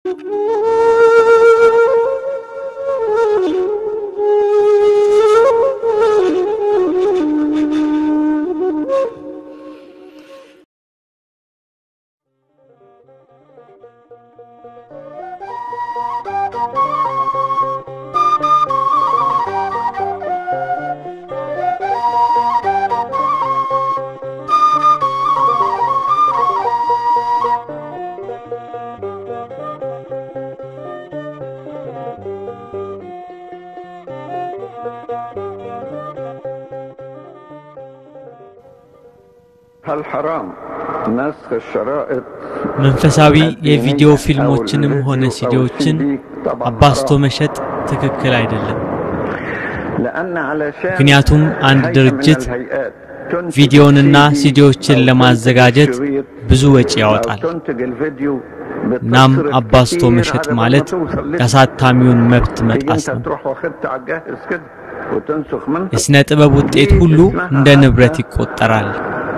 هل حرام نسخ الشرائط መንፈሳዊ የቪዲዮ ፊልሞችንም ሆነ ሲዲዎችን አባስቶ መሸጥ ትክክል አይደለም። لأن علشان ምክንያቱም አንድ هيئة من ድርጅት الهيئات تنتج ቪዲዮንና السي دي ሲዲዎችን أو ለማዘጋጀት الشريط ብዙ ወጪ أو ያወጣል። تنتج الفيديو እናም بتصرف አባስቶ كتير መሸጥ على ما ማለት توصل لك. የአሳታሚውን መብት تيجي መጣስ انت ነው። تروح واخدت على الجاهز كده وتنسخ منه የሥነ ጥበብ ውጤት ሁሉ እንደ ንብረት ይቆጠራል።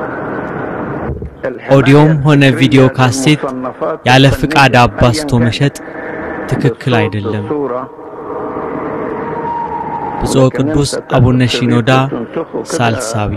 ኦዲዮም ሆነ ቪዲዮ ካሴት ያለ ፍቃድ አባስቶ መሸጥ ትክክል አይደለም። ብፁዕ ቅዱስ አቡነ ሺኖዳ ሳልሳዊ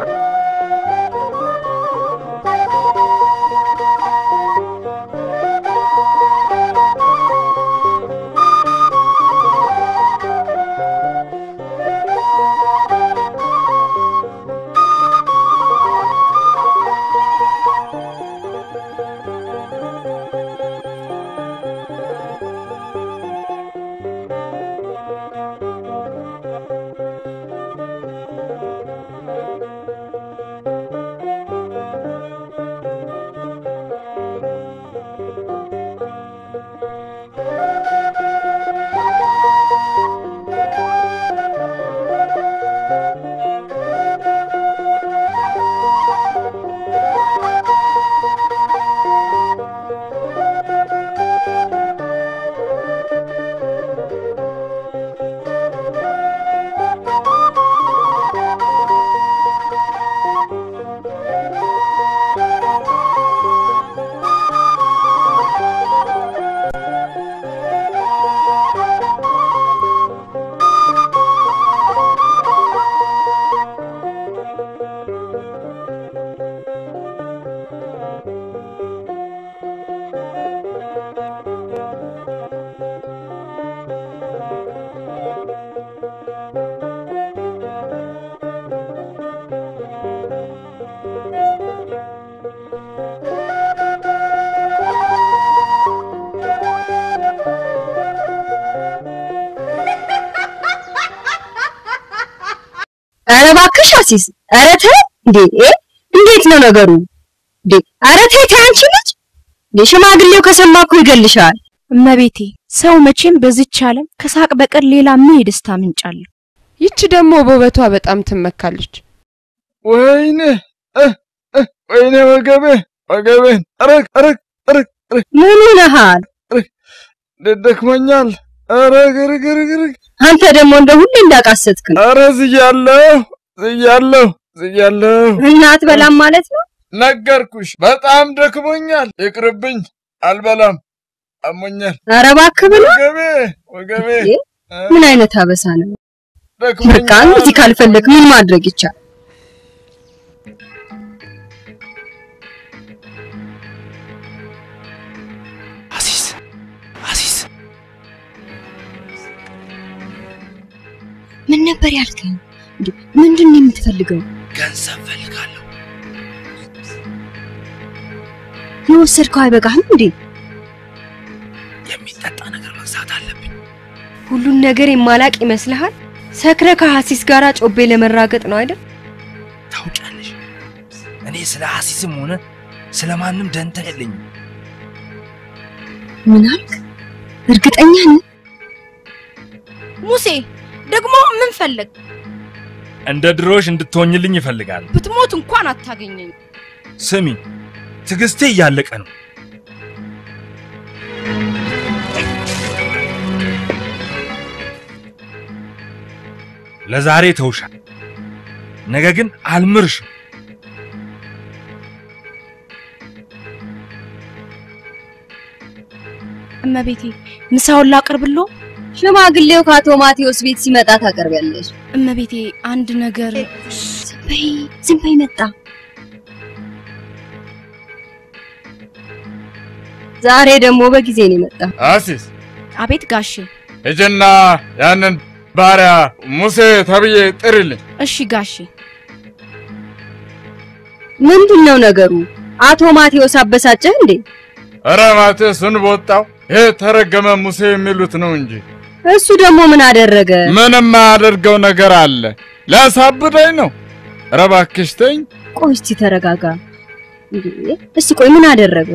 ኧረ እባክሽ አሲስ፣ ኧረ ተይ እንዴ! እንዴት ነው ነገሩ እንዴ? ኧረ ተይ ተይ አንቺ ልጅ እንዴ! ሽማግሌው ከሰማ እኮ ይገልሻል። እመቤቴ ሰው መቼም በዚች ዓለም ከሳቅ በቀር ሌላ ምን የደስታ ምንጭ አለው? ይቺ ደግሞ በውበቷ በጣም ትመካለች። ወይኔ እ እ ወይኔ ወገቤ ወገቤን አረግ አረግ አረግ አረግ ምን ሆነሃል ደክሞኛል። አረግ አረግ አረግ አረግ አንተ ደግሞ እንደ ሁሌ እንዳቃሰትክ ነው። አረ ዝያለሁ ዝያለሁ ዝያለሁ። እናት በላም ማለት ነው። ነገርኩሽ፣ በጣም ደክሞኛል። ይቅርብኝ፣ አልበላም፣ አሞኛል። ኧረ እባክህ ብሎ ወገቤ ወገቤ እንዴ! ምን አይነት አበሳ ነው? ደክሞኛል። በቃ እንደዚህ ካልፈለግ ምን ማድረግ ይቻላል? አሲስ አሲስ ምን ነበር ያልከኝ? እንዴ ምንድን ነው የምትፈልገው? ገንዘብ ፈልጋለሁ። የወሰድከው አይበቃህም እንዴ? የሚጠጣ ነገር መግዛት አለብኝ። ሁሉን ነገር የማላቅ ይመስልሃል? ሰክረ ከሐሲስ ጋር ጮቤ ለመራገጥ ነው አይደል? ታውቂያለሽ፣ እኔ ስለ አሲስም ሆነ ስለ ማንም ደንታ የለኝም። ምን አልክ? እርግጠኛ ነህ? ሙሴ ደግሞ ምን ፈለግ? እንደ ድሮሽ እንድትሆኝልኝ ይፈልጋል። ብትሞት እንኳን አታገኘኝ። ስሚ፣ ትዕግስቴ እያለቀ ነው። ለዛሬ ተውሻል፣ ነገ ግን አልምርሽም። እመቤቴ ምሳውን ላቅርብሎ? ሽማግሌው ከአቶ ማቴዎስ ቤት ሲመጣ ታቀርቢያለሽ። እመቤቴ አንድ ነገር ዝም በይ ዝም በይ፣ መጣ። ዛሬ ደግሞ በጊዜ ነው የመጣ። አሲስ አቤት ጋሼ። ሂጂና ያንን ባሪያ ሙሴ ተብዬ ጥሪልኝ። እሺ ጋሼ። ምንድን ነው ነገሩ? አቶ ማቴዎስ አበሳጨህ እንዴ? ኧረ ማቴዎስን በወጣው ይሄ ተረገመ ሙሴ የሚሉት ነው እንጂ እሱ ደግሞ ምን አደረገ? ምንም የማያደርገው ነገር አለ። ሊያሳብደኝ ነው። ኧረ እባክሽ ተይኝ። ቆይ እስቲ ተረጋጋ። እንዴ እስቲ ቆይ ምን አደረገ?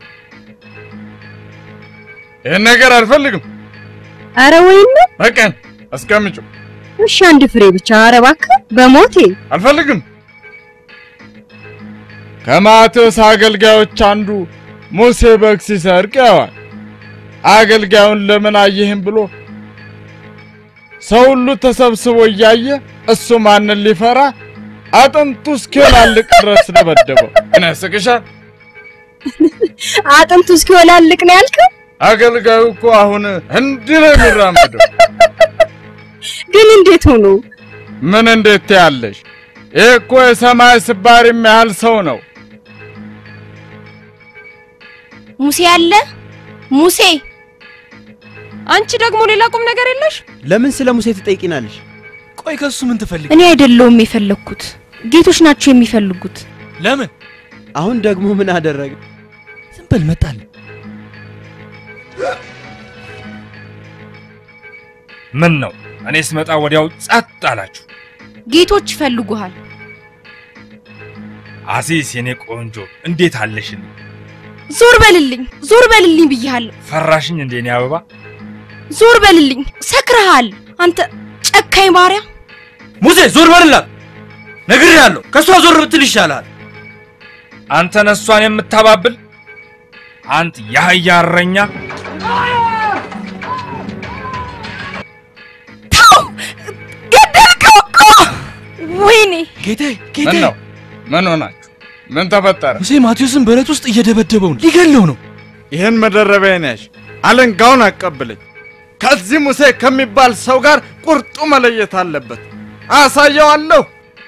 ይህን ነገር አልፈልግም። አረ ወይም በቀን አስቀምጪው። እሺ አንድ ፍሬ ብቻ። አረ እባክህ በሞቴ አልፈልግም። ከማቴዎስ አገልጋዮች አንዱ ሙሴ በግ ሲሰርቅ ያዋል። አገልጋዩን ለምን አየህም ብሎ ሰው ሁሉ ተሰብስቦ እያየ እሱ ማንን ሊፈራ አጥንቱ እስኪወላልቅ ድረስ ደበደበው። ምን ያስቅሻል? አጥንቱ እስኪወላልቅ ነው ያልከው? አገልጋዩ እኮ አሁን እንዲህ ነው የሚራመደው። ግን እንዴት ሆኖ? ምን እንዴት ትያለሽ? ይህ እኮ የሰማይ ስባሪ የሚያህል ሰው ነው። ሙሴ አለ ሙሴ አንቺ ደግሞ ሌላ ቁም ነገር የለሽ? ለምን ስለ ሙሴ ትጠይቂናለሽ? ቆይ ከሱ ምን ትፈልግ? እኔ አይደለሁም የፈለግኩት፣ ጌቶች ናቸው የሚፈልጉት። ለምን? አሁን ደግሞ ምን አደረገ? ዝም በል መጣል። ምን ነው እኔ ስመጣ ወዲያው ጸጥ አላችሁ? ጌቶች ይፈልጉሃል። አሲስ የኔ ቆንጆ እንዴት አለሽን? ዞር በልልኝ፣ ዞር በልልኝ ብያለሁ። ፈራሽኝ እንዴ እኔ አበባ? ዞር በልልኝ፣ ሰክረሃል አንተ ጨካኝ ባሪያ። ሙሴ ዞር በልላት፣ ነግሬሃለሁ። ከእሷ ዞር ብትል ይሻላል። አንተ ነሷን የምታባብል አንተ የአህያ እረኛ! ተው፣ ገደልከው እኮ። ወይኔ ጌቴ ምን ጌቴ፣ ነው? ምን ሆናችሁ? ምን ተፈጠረ? ሙሴ ማቴዎስን በረት ውስጥ እየደበደበው ነው፣ ሊገለው ነው። ይህን መደረቢያን ያሽ አለንጋውን አቀብለኝ። ከዚህ ሙሴ ከሚባል ሰው ጋር ቁርጡ መለየት አለበት። አሳየዋለሁ።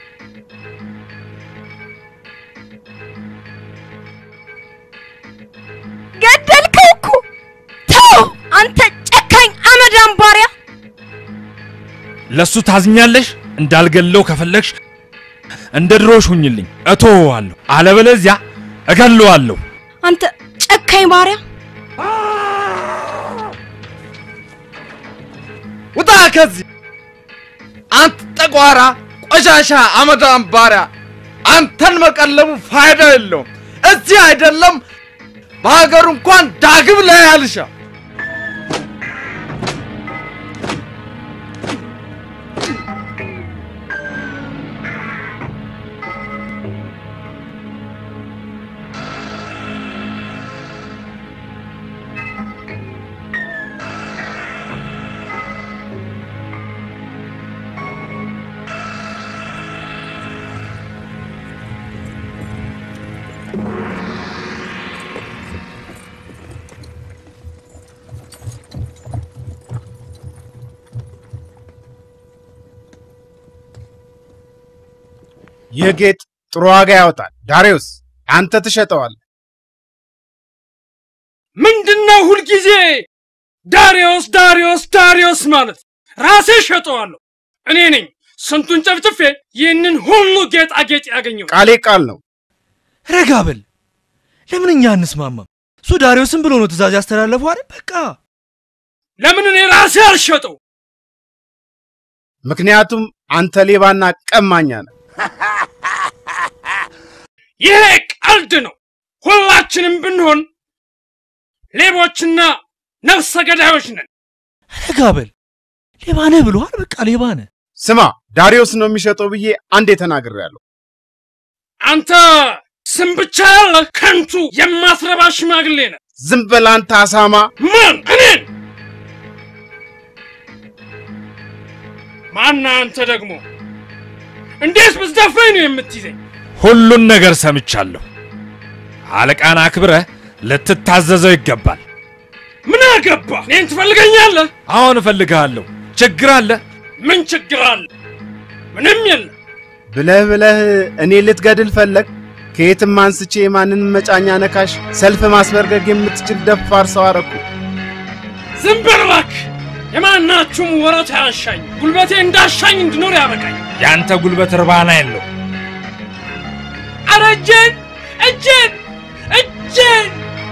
ገደልከው እኮ። ተው አንተ ጨካኝ አመዳም ባሪያ። ለሱ ታዝኛለሽ? እንዳልገለው ከፈለግሽ እንደ ድሮሽ ሁኝልኝ፣ እተወዋለሁ። አለበለዚያ እገለዋለሁ። አንተ ጨካኝ ባሪያ። ውጣ ከዚህ አንተ ጠቋራ፣ ቆሻሻ፣ አመዳም ባሪያ! አንተን መቀለቡ ፋይዳ የለውም። እዚህ አይደለም በሀገሩ እንኳን ዳግም ላይ አልሻ ይህ ጌጥ ጥሩ ዋጋ ያወጣል። ዳሪዮስ አንተ ትሸጠዋል። ምንድነው ሁልጊዜ ዳሪዮስ ዳሪዮስ ዳሪዮስ ማለት? ራሴ ሸጠዋለሁ። እኔ ነኝ ስንቱን ጨፍጭፌ ይህንን ሁሉ ጌጣጌጥ ያገኘው። ቃሌ ቃል ነው። ረጋ በል። ለምን እኛ አንስማማም? እሱ ዳሪዮስን ብሎ ነው ትእዛዝ ያስተላለፈው አይደል? በቃ ለምን እኔ ራሴ አልሸጠው? ምክንያቱም አንተ ሌባና ቀማኛ ነህ። ይሄ ቀልድ ነው። ሁላችንም ብንሆን ሌቦችና ነፍሰ ገዳዮች ነን። ረጋ በል። ሌባ ነህ ብሎሃል። በቃ ሌባ ነህ። ስማ ዳሪዮስ ነው የሚሸጠው ብዬ አንዴ ተናግሬያለሁ። አንተ ስም ብቻ ያለ ከንቱ የማትረባ ሽማግሌ ነህ። ዝም በል አንተ አሳማ። ማን? እኔን? ማና አንተ ደግሞ እንዴት ብትደፍረኝ ነው የምትይዘኝ? ሁሉን ነገር ሰምቻለሁ። አለቃን አክብረህ ልትታዘዘው ይገባል። ምን አገባ? እኔን ትፈልገኛለህ? አሁን እፈልግሃለሁ። ችግር አለ? ምን ችግር አለ? ምንም የለም። ብለህ ብለህ እኔ ልትገድል ፈለግ? ከየትም አንስቼ የማንን መጫኛ ነካሽ ሰልፍ ማስበርገግ የምትችል ደፋር ሰው አረኩ። ዝም በል እባክህ። የማናችሁም ወረት አያሻኝ። ጉልበቴ እንዳሻኝ እንድኖር ያበቃኝ። ያንተ ጉልበት እርባና የለው። አረ እጄን እጄን እጄን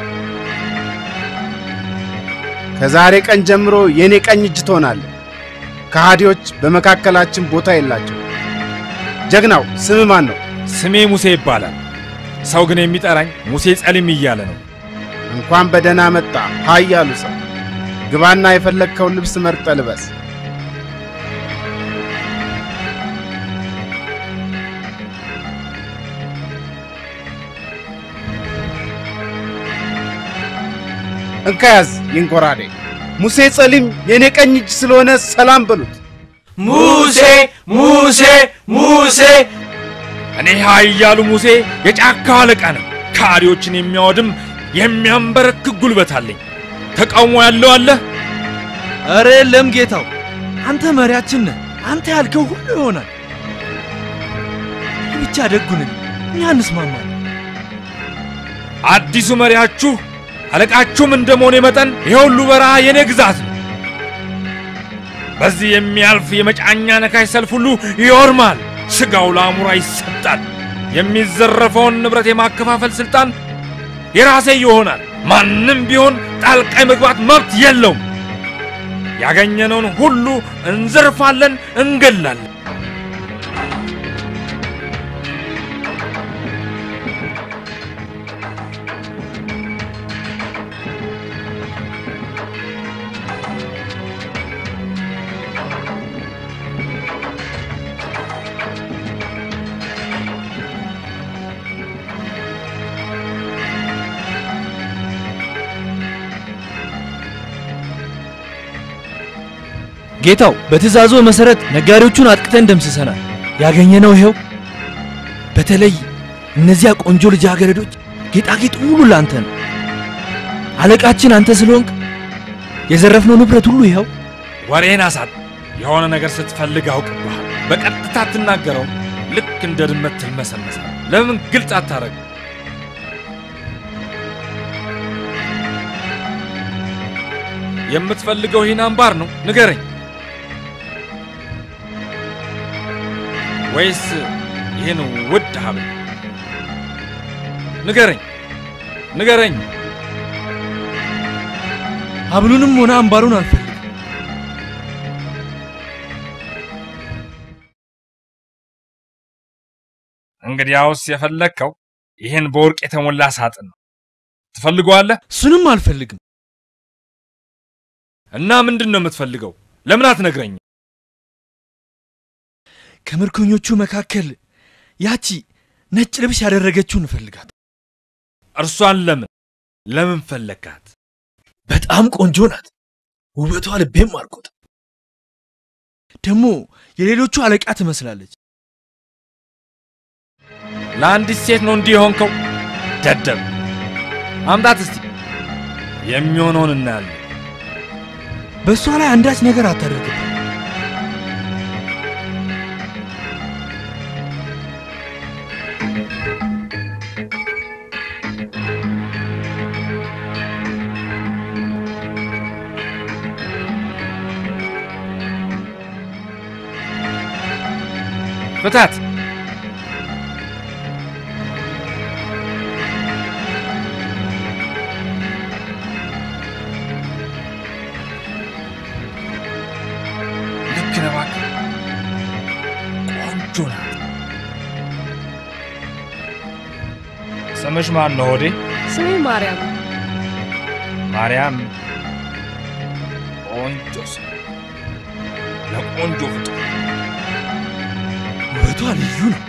ከዛሬ ቀን ጀምሮ የእኔ ቀኝ እጅ ትሆናለህ። ከሃዲዎች በመካከላችን ቦታ የላቸው። ጀግናው ስም ማን ነው? ስሜ ሙሴ ይባላል። ሰው ግን የሚጠራኝ ሙሴ ጸሊም እያለ ነው። እንኳን በደህና መጣ ኃያሉ ሰው። ግባና የፈለግከውን ልብስ መርጠ ልበስ። እንካ ያዝ ይንጎራዴ። ሙሴ ጸሊም የእኔ ቀኝ እጅ ስለሆነ ሰላም በሉት። ሙሴ ሙሴ ሙሴ እኔ ኃያሉ ሙሴ የጫካው አለቃ ነኝ። ካሪዎችን የሚያወድም የሚያንበረክክ ጉልበት አለኝ። ተቃውሞ ያለው አለ? ኧረ የለም ጌታው፣ አንተ መሪያችን ነህ። አንተ ያልከው ሁሉ ይሆናል። ብቻ ደጉንን እኛ እንስማማለን። አዲሱ መሪያችሁ አለቃችሁም እንደ መሆኔ መጠን ይሄ ሁሉ በረሃ የኔ ግዛት ነው። በዚህ የሚያልፍ የመጫኛ ነካሽ ሰልፍ ሁሉ ይወርማል፣ ስጋው ለአሙራ ይሰጣል። የሚዘረፈውን ንብረት የማከፋፈል ስልጣን የራሴ ይሆናል። ማንም ቢሆን ጣልቃ መግባት መብት የለውም። ያገኘነውን ሁሉ እንዘርፋለን፣ እንገላለን። ጌታው፣ በትእዛዙ መሰረት ነጋዴዎቹን አጥቅተን ደምስሰናል። ያገኘነው ይኸው። በተለይ እነዚያ ቆንጆ ልጃገረዶች ጌጣጌጥ ሁሉ ላንተ ነው። አለቃችን አንተ ስለሆንክ የዘረፍነው ንብረት ሁሉ ይኸው። ወሬን አሳጥ። የሆነ ነገር ስትፈልግ አውቅብሃል። በቀጥታ አትናገረው። ልክ እንደ ድመት ትልመሰመሳል። ለምን ግልጽ አታረግ? የምትፈልገው ይህን አምባር ነው? ንገረኝ። ወይስ ይህን ውድ ሀብል? ንገረኝ፣ ንገረኝ። ሀብሉንም ሆነ አምባሩን አልፈልግም። እንግዲያውስ የፈለግከው ይህን በወርቅ የተሞላ ሳጥን ነው። ትፈልገዋለህ? እሱንም አልፈልግም። እና ምንድን ነው የምትፈልገው? ለምን አትነግረኝ? ከምርኮኞቹ መካከል ያቺ ነጭ ልብስ ያደረገችውን እንፈልጋት። እርሷን ለምን ለምን ፈለግካት? በጣም ቆንጆ ናት። ውበቷ ልቤም አልቆት። ደግሞ የሌሎቹ አለቃ ትመስላለች። ለአንዲት ሴት ነው እንዲህ የሆንከው? ደደብ! አምጣት እስቲ፣ የሚሆነውን እናያለን። በእሷ ላይ አንዳች ነገር አታደርግም። ፍታት! ልክ ነህ እባክህ። ቆንጆ ናት። ስምሽ ማን ነው ሆዴ? ስሜ ማርያም። ማርያም። ቆንጆ ስም ለቆንጆ ፍጡር። ውበቷ ልዩ ነው።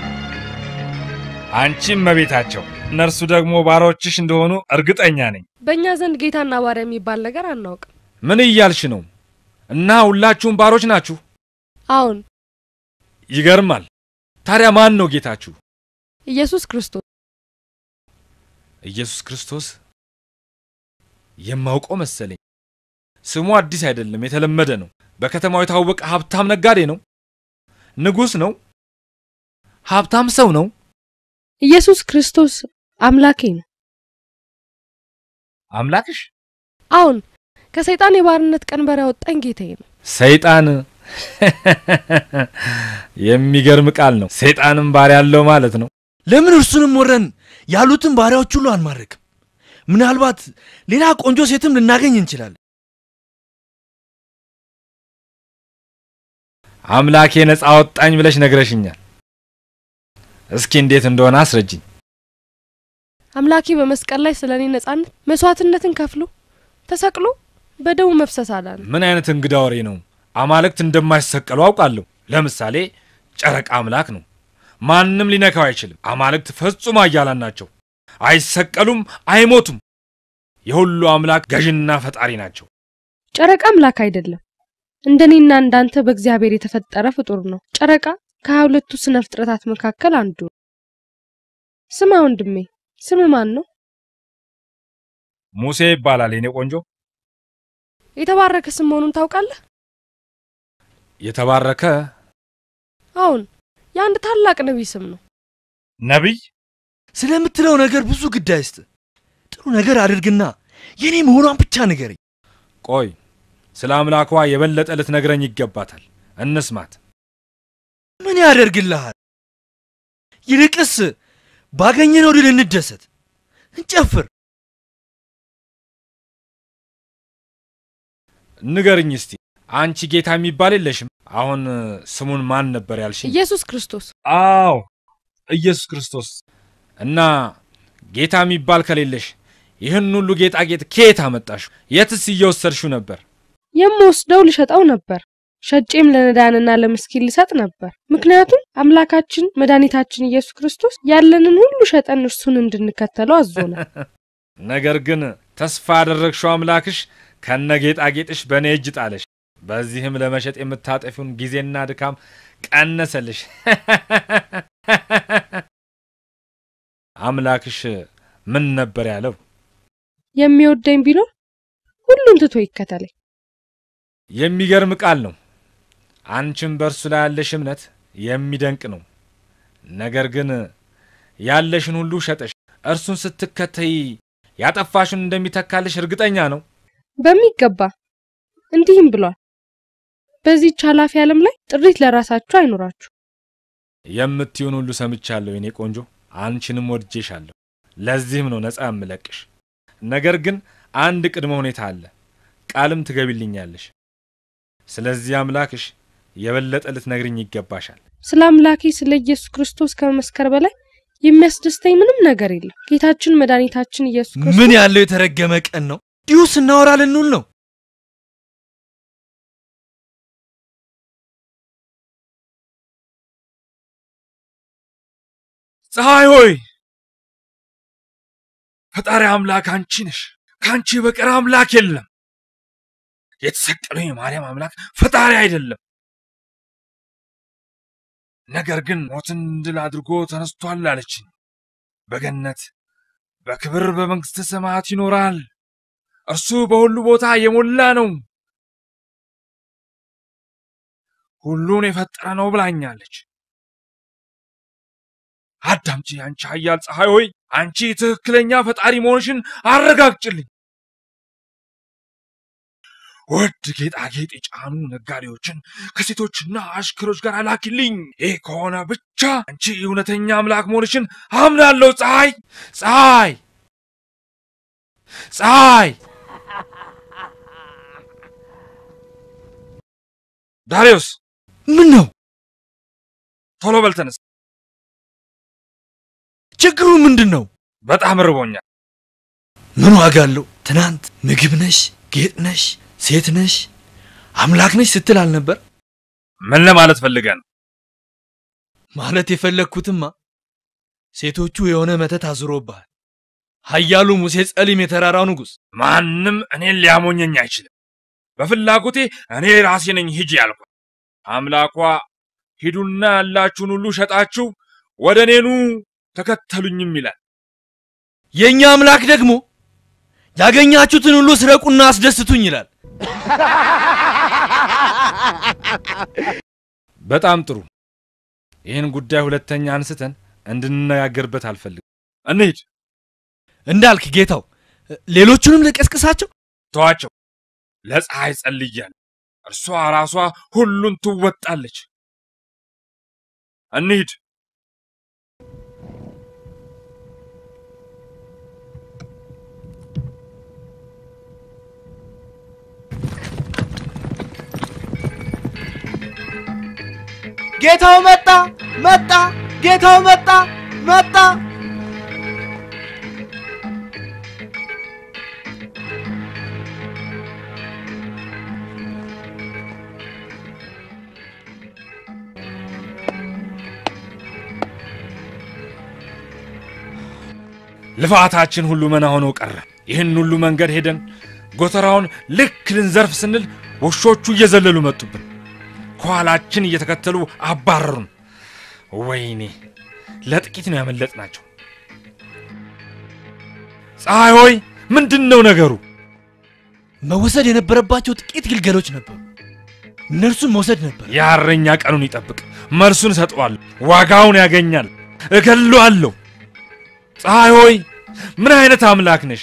አንቺም መቤታቸው፣ እነርሱ ደግሞ ባሮችሽ እንደሆኑ እርግጠኛ ነኝ። በእኛ ዘንድ ጌታና ባሪያ የሚባል ነገር አናውቅም። ምን እያልሽ ነው? እና ሁላችሁም ባሮች ናችሁ? አሁን ይገርማል። ታዲያ ማን ነው ጌታችሁ? ኢየሱስ ክርስቶስ ኢየሱስ ክርስቶስ። የማውቀው መሰለኝ። ስሙ አዲስ አይደለም፣ የተለመደ ነው። በከተማው የታወቀ ሀብታም ነጋዴ ነው። ንጉሥ ነው። ሀብታም ሰው ነው። ኢየሱስ ክርስቶስ አምላኬ ነው። አምላክሽ? አሁን ከሰይጣን የባርነት ቀንበር ያወጣኝ ጌታዬ ነው። ሰይጣን የሚገርም ቃል ነው። ሰይጣንም ባሪያ ያለው ማለት ነው። ለምን እርሱንም ወረን ያሉትን ባሪያዎች ሁሉ አንማርክም? ምናልባት ሌላ ቆንጆ ሴትም ልናገኝ እንችላለን። አምላኬ ነፃ አወጣኝ ብለሽ ነግረሽኛል። እስኪ እንዴት እንደሆነ አስረጅኝ። አምላኬ በመስቀል ላይ ስለ እኔ ነጻነት መስዋዕትነትን ከፍሎ ተሰቅሎ በደሙ መፍሰስ አዳነ። ምን አይነት እንግዳ ወሬ ነው? አማልክት እንደማይሰቀሉ አውቃለሁ። ለምሳሌ ጨረቃ አምላክ ነው፣ ማንም ሊነካው አይችልም። አማልክት ፈጹም ኃያላን ናቸው፣ አይሰቀሉም፣ አይሞቱም። የሁሉ አምላክ ገዥና ፈጣሪ ናቸው። ጨረቃ አምላክ አይደለም፣ እንደኔና እንዳንተ በእግዚአብሔር የተፈጠረ ፍጡር ነው። ጨረቃ ከሀያ ሁለቱ ስነ ፍጥረታት መካከል አንዱ ነው። ስማ ወንድሜ፣ ስም ማን ነው? ሙሴ ይባላል የኔ ቆንጆ። የተባረከ ስም መሆኑን ታውቃለህ? የተባረከ አሁን የአንድ ታላቅ ነቢይ ስም ነው። ነቢይ ስለምትለው ነገር ብዙ ግድ አይስጥ። ጥሩ ነገር አድርግና የኔ መሆኗን ብቻ ንገረኝ። ቆይ ስለ አምላኳ የበለጠ ልትነግረኝ ይገባታል። እንስማት። ምን ያደርግልሃል? ይልቅስ ባገኘነው ድል እንደሰት፣ እንጨፍር። ንገርኝ እስቲ አንቺ ጌታ የሚባል የለሽም። አሁን ስሙን ማን ነበር ያልሽኝ? ኢየሱስ ክርስቶስ። አዎ ኢየሱስ ክርስቶስ። እና ጌታ የሚባል ከሌለሽ ይህን ሁሉ ጌጣጌጥ ከየት አመጣሽው? የትስ እየወሰድሽው ነበር? የምወስደው ልሸጠው ነበር። ሸጬም ለነዳንና ለምስኪን ልሰጥ ነበር። ምክንያቱም አምላካችን መድኃኒታችን ኢየሱስ ክርስቶስ ያለንን ሁሉ ሸጠን እርሱን እንድንከተለው አዞናል። ነገር ግን ተስፋ ያደረግሽው አምላክሽ ከነ ጌጣጌጥሽ በእኔ እጅ ጣለሽ። በዚህም ለመሸጥ የምታጠፊውን ጊዜና ድካም ቀነሰልሽ። አምላክሽ ምን ነበር ያለው? የሚወደኝ ቢኖር ሁሉን ትቶ ይከተለኝ። የሚገርም ቃል ነው። አንቺም በእርሱ ላይ ያለሽ እምነት የሚደንቅ ነው። ነገር ግን ያለሽን ሁሉ ሸጠሽ እርሱን ስትከተይ ያጠፋሽን እንደሚተካልሽ እርግጠኛ ነው? በሚገባ እንዲህም ብሏል፣ በዚህች ኃላፊ ዓለም ላይ ጥሪት ለራሳችሁ አይኖራችሁ። የምትዩን ሁሉ ሰምቻለሁ የኔ ቆንጆ፣ አንቺንም ወድጄሻለሁ። ለዚህም ነው ነፃ የምለቅሽ። ነገር ግን አንድ ቅድመ ሁኔታ አለ፣ ቃልም ትገቢልኛለሽ። ስለዚህ አምላክሽ የበለጠ ልትነግርኝ ይገባሻል። ስለ አምላኬ ስለ ኢየሱስ ክርስቶስ ከመመስከር በላይ የሚያስደስተኝ ምንም ነገር የለም። ጌታችን መድኃኒታችን ኢየሱስ ክርስቶስ ምን ያለው የተረገመ ቀን ነው! እንዲሁ ስናወራ ልንውል ነው። ፀሐይ ሆይ ፈጣሪ አምላክ አንቺ ነሽ። ከአንቺ በቀር አምላክ የለም። የተሰቀለው የማርያም አምላክ ፈጣሪ አይደለም። ነገር ግን ሞትን ድል አድርጎ ተነስቷል አለችኝ። በገነት በክብር በመንግሥተ ሰማያት ይኖራል። እርሱ በሁሉ ቦታ የሞላ ነው። ሁሉን የፈጠረ ነው ብላኛለች። አዳምጪ፣ አንቺ ኃያል ፀሐይ ሆይ አንቺ ትክክለኛ ፈጣሪ መሆንሽን አረጋግጭልኝ። ውድ ጌጣጌጥ የጫኑ ነጋዴዎችን ከሴቶችና አሽከሮች ጋር አላኪልኝ። ይህ ከሆነ ብቻ አንቺ እውነተኛ አምላክ መሆንሽን አምናለሁ። ፀሐይ ፀሐይ ፀሐይ! ዳሪዮስ ምን ነው? ቶሎ በል ተነስ። ችግሩ ምንድን ነው? በጣም ርቦኛል። ምን ዋጋ አለው? ትናንት ምግብ ነሽ፣ ጌጥ ነሽ፣ ሴት ነሽ፣ አምላክ ነሽ ስትል አልነበር? ምን ለማለት ፈልገህ ነው? ማለት የፈለግኩትማ ሴቶቹ የሆነ መተት አዙሮብሃል። ኃያሉ ሙሴ ጸሊም የተራራው ንጉሥ ማንም እኔን ሊያሞኘኝ አይችልም። በፍላጎቴ እኔ ራሴ ነኝ ሂጂ ያልኳት። አምላኳ ሂዱና ያላችሁን ሁሉ ሸጣችሁ ወደ እኔኑ ተከተሉኝም ይላል። የእኛ አምላክ ደግሞ ያገኛችሁትን ሁሉ ስረቁና አስደስቱኝ ይላል። በጣም ጥሩ። ይህን ጉዳይ ሁለተኛ አንስተን እንድንነጋገርበት አልፈልግም። እንሂድ። እንዳልክ ጌታው፣ ሌሎቹንም ልቀስቅሳቸው። ተዋቸው። ለፀሐይ ጸልያለሁ። እርሷ ራሷ ሁሉን ትወጣለች። እንሂድ። ጌታው መጣ መጣ! ጌታው መጣ መጣ! ልፋታችን ሁሉ መና ሆኖ ቀረ። ይህን ሁሉ መንገድ ሄደን ጎተራውን ልክ ልንዘርፍ ስንል ውሾቹ እየዘለሉ መጡብን። ከኋላችን እየተከተሉ አባረሩን። ወይኔ ለጥቂት ነው ያመለጥናቸው። ፀሐይ ሆይ ምንድን ነው ነገሩ? መወሰድ የነበረባቸው ጥቂት ግልገሎች ነበሩ። እነርሱን መውሰድ ነበር። የእረኛ ቀኑን ይጠብቅ። መልሱን እሰጠዋለሁ። ዋጋውን ያገኛል። እገለዋለሁ። ፀሐይ ሆይ ምን አይነት አምላክ ነሽ?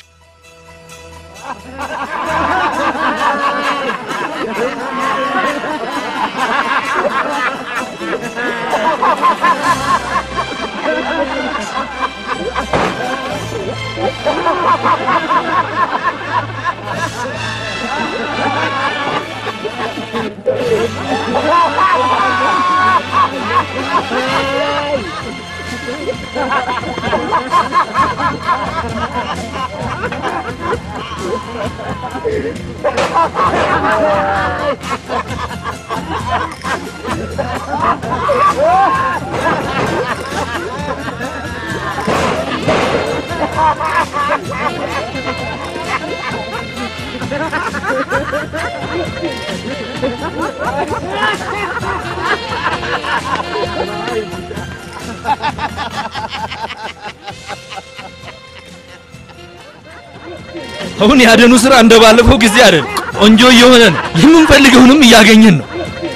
አሁን ያደኑ ስራ እንደ ባለፈው ጊዜ አይደል። ቆንጆ እየሆነ ነው። የምንፈልገውንም እያገኘን ነው።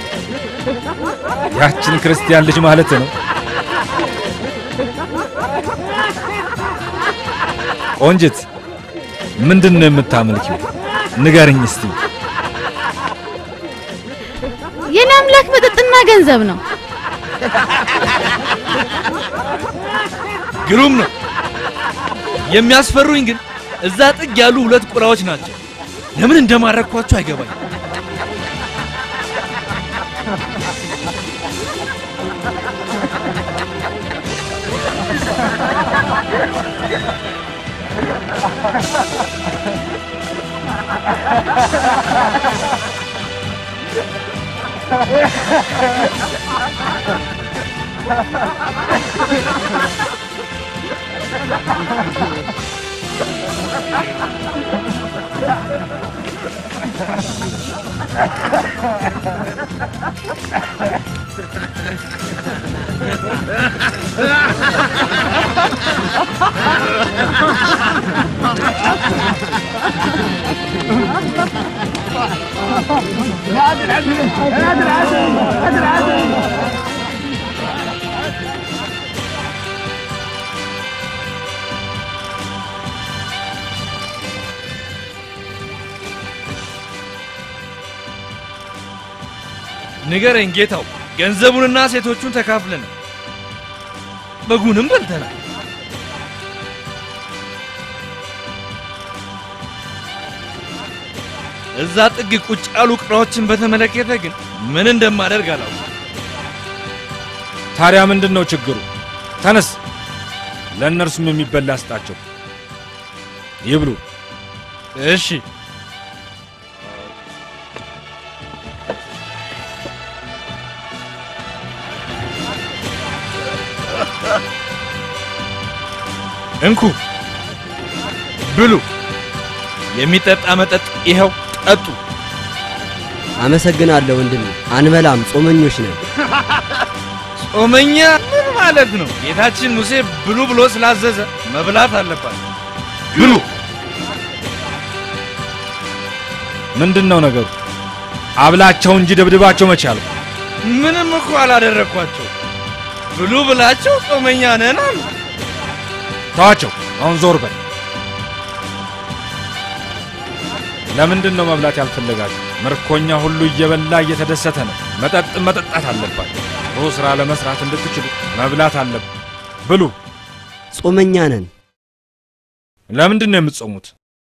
ያችን ክርስቲያን ልጅ ማለት ነው። ቆንጅት፣ ምንድን ነው የምታመልኪው? ንገርኝ እስቲ። የኔ አምላክ መጠጥና ገንዘብ ነው። ግሩም ነው። የሚያስፈሩኝ ግን እዛ ጥግ ያሉ ሁለት ቁራዎች ናቸው። ለምን እንደማረኳቸው አይገባኝ። ንገረኝ ጌታው፣ ገንዘቡንና ሴቶቹን ተካፍለናል፣ በጉንም በልተናል። እዛ ጥግ ቁጭ ያሉ ቅራዎችን በተመለከተ ግን ምን እንደማደርግ አላውቅም። ታዲያ ምንድን ነው ችግሩ? ተነስ፣ ለእነርሱም የሚበላ ስጣቸው፣ ይብሉ። እሺ። እንኩ ብሉ። የሚጠጣ መጠጥ ይኸው ጠጡ። አመሰግናለሁ ወንድሜ። አንበላም፣ ጾመኞች ነን። ጾመኛ ምን ማለት ነው? ጌታችን ሙሴ ብሉ ብሎ ስላዘዘ መብላት አለባት። ብሉ። ምንድን ነው ነገሩ? አብላቸው እንጂ ደብድባቸው መቼ አልኩ? ምንም እኮ አላደረግኳቸው። ብሉ ብላቸው ጾመኛ ነን አሉ። ተዋቸው። አሁን ዞር በል። ለምንድን ነው መብላት ያልፈለጋችሁ? ምርኮኛ ሁሉ እየበላ እየተደሰተ ነው። መጠጥ መጠጣት አለባችሁ። ጥሩ ስራ ለመስራት እንድትችሉ መብላት አለብ። ብሉ። ጾመኛ ነን። ለምንድን ነው የምትጾሙት?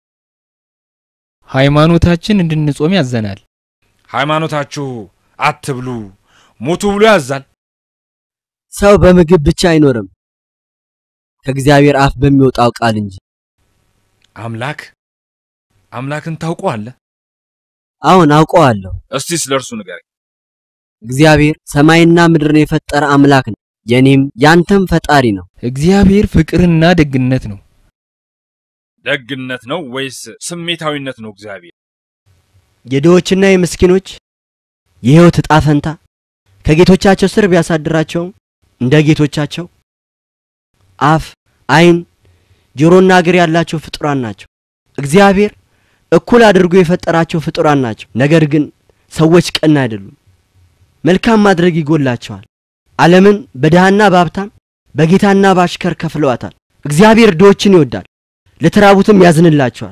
ሃይማኖታችን እንድንጾም ያዘናል። ሃይማኖታችሁ አትብሉ ሙቱ ብሎ ያዛል። ሰው በምግብ ብቻ አይኖርም ከእግዚአብሔር አፍ በሚወጣው ቃል እንጂ። አምላክ አምላክን ታውቀዋለህ? አሁን አውቀዋለሁ። እስቲ ስለ እርሱ ንገረኝ። እግዚአብሔር ሰማይና ምድርን የፈጠረ አምላክ ነው። የኔም ያንተም ፈጣሪ ነው። እግዚአብሔር ፍቅርና ደግነት ነው። ደግነት ነው ወይስ ስሜታዊነት ነው? እግዚአብሔር የድሆችና የምስኪኖች የሕይወት ዕጣ ፈንታ ከጌቶቻቸው ስር ቢያሳድራቸውም እንደ ጌቶቻቸው አፍ፣ ዓይን፣ ጆሮና እግር ያላቸው ፍጡራን ናቸው። እግዚአብሔር እኩል አድርጎ የፈጠራቸው ፍጡራን ናቸው። ነገር ግን ሰዎች ቀና አይደሉም። መልካም ማድረግ ይጎላቸዋል። ዓለምን በድሃና በሀብታም በጌታና በአሽከር ከፍለዋታል። እግዚአብሔር ድሆችን ይወዳል፣ ለተራቡትም ያዝንላቸዋል።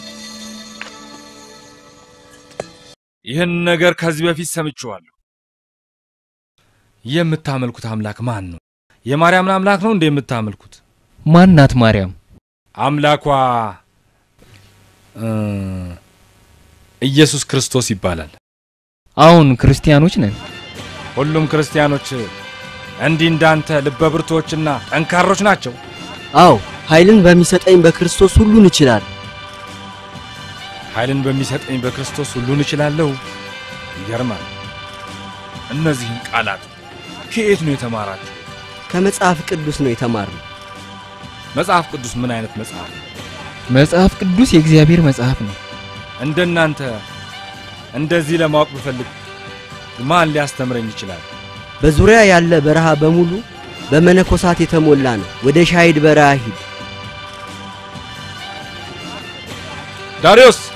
ይህን ነገር ከዚህ በፊት ሰምቼዋለሁ። የምታመልኩት አምላክ ማን ነው? የማርያምን አምላክ ነው እንደ የምታመልኩት? ማን ናት ማርያም? አምላኳ እ ኢየሱስ ክርስቶስ ይባላል። አሁን ክርስቲያኖች ነን። ሁሉም ክርስቲያኖች እንዲህ እንዳንተ ልበ ብርቱዎችና ጠንካሮች ናቸው። አዎ ኃይልን በሚሰጠኝ በክርስቶስ ሁሉን እችላለሁ። ኃይልን በሚሰጠኝ በክርስቶስ ሁሉን እችላለሁ። ይገርማል። እነዚህን ቃላት ከየት ነው የተማራችሁ? ከመጽሐፍ ቅዱስ ነው የተማርነው። መጽሐፍ ቅዱስ ምን አይነት መጽሐፍ ነው? መጽሐፍ ቅዱስ የእግዚአብሔር መጽሐፍ ነው። እንደናንተ እንደዚህ ለማወቅ ብፈልግ ማን ሊያስተምረኝ ይችላል? በዙሪያ ያለ በረሃ በሙሉ በመነኮሳት የተሞላ ነው። ወደ ሻሂድ በረሃ ሂድ። ዳሪዮስ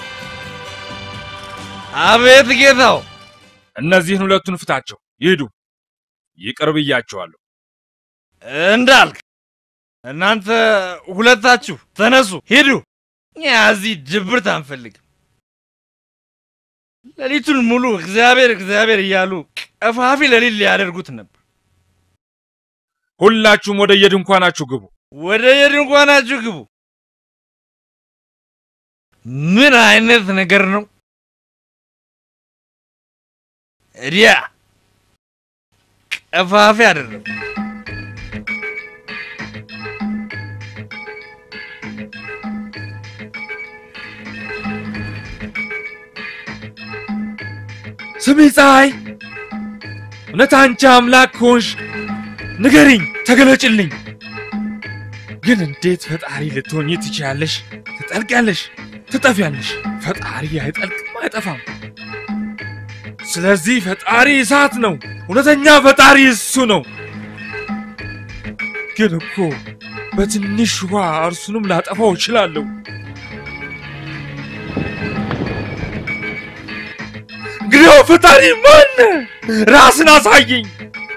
አቤት ጌታው። እነዚህን ሁለቱን ፍታቸው፣ ይሂዱ። ይቅር ብያቸዋለሁ። እንዳልክ እናንተ ሁለታችሁ ተነሱ፣ ሂዱ። እኛ እዚህ ድብርት አንፈልግም። ሌሊቱን ሙሉ እግዚአብሔር እግዚአብሔር እያሉ ቀፋፊ ሌሊት ሊያደርጉት ነበር። ሁላችሁም ወደ የድንኳናችሁ ግቡ። ወደ የድንኳናችሁ ግቡ። ምን አይነት ነገር ነው? እዲያ ቀፋፊ አደረጉ። ስሜ ፀሐይ፣ እውነት አንቺ አምላክ ከሆንሽ ንገሪኝ፣ ተገለጭልኝ። ግን እንዴት ፈጣሪ ልትሆኚ ትችያለሽ? ትጠልቂያለሽ፣ ትጠፊያለሽ። ፈጣሪ አይጠልቅም፣ አይጠፋም። ስለዚህ ፈጣሪ እሳት ነው። እውነተኛ ፈጣሪ እሱ ነው። ግን እኮ በትንሽ ውሃ እርሱንም ላጠፋው እችላለሁ። እንግዲያው ፈጣሪ ማን? ራስን አሳየኝ፣